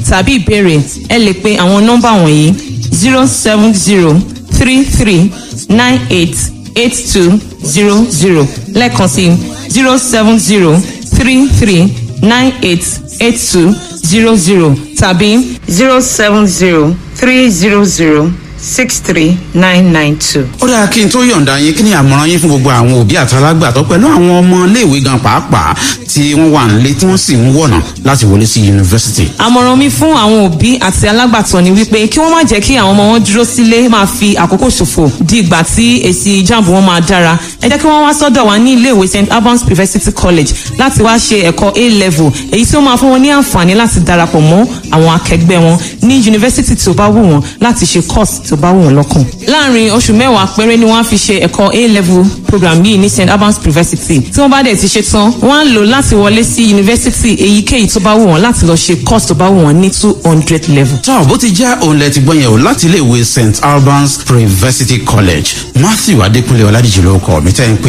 tàbí ìbéèrè ẹ lè pe àwọn nọ́mbà wọ̀nyí zero seven zero three three nine eight eight two zero zero lẹ́ẹ̀kan sí zero seven zero three three nine eight eight two zero zero tàbí zero seven zero three zero zero six three nine nine two. ó dáa kí n tó yọ̀ǹda yín kí ni àmọ̀ràn yín fún gbogbo àwọn òbí àtàlágbàtọ́ pẹ̀lú àwọn ọmọ iléèwé gan pàápàá tí wọ́n wà nílé tí wọ́n sì ń wọ̀nà láti wọlé sí yunifásitì. àmọ̀ràn mi fún àwọn òbí àti alágbàtọ́ ni wípé kí wọ́n má jẹ́ kí àwọn ọmọ wọn dúró sílé máa fi àkókò ṣòfò di ìgbà tí èsì jáàmù wọn máa dára ẹ jẹ́ kí wọ́n wá sọ́dọ̀ wa ní iléèwé st albans university college láti wá ṣe ẹ̀kọ́ a level èyí tí ó máa fún wọn ní àǹfààní láti darapọ̀ mọ́ àwọn akẹgbẹ́ wọn ní yunifásitì tó bá wù wọ́n láti ṣe course tó bá wù wọ́n lọ́kàn. láàrin oṣù mẹ́wàá péré ni wọ́n á fi ṣe ẹ̀kọ́ a level program yìí ní st albans university tí wọ́n bá dẹ̀ ti ṣe tán wọ́n á lò láti wọlé sí yunifásitì èyíkéyìí tó bá wù wọ́n láti lọ ṣe course tó bá wù wọ́n ní two hundred level. tọ́ bó ti jẹ́ òun lẹ ti gbọ́ yẹn o láti iléèwé st albans university college matthew adékúnlé ọládìjì ló kọ́ mi tẹ́ ń pè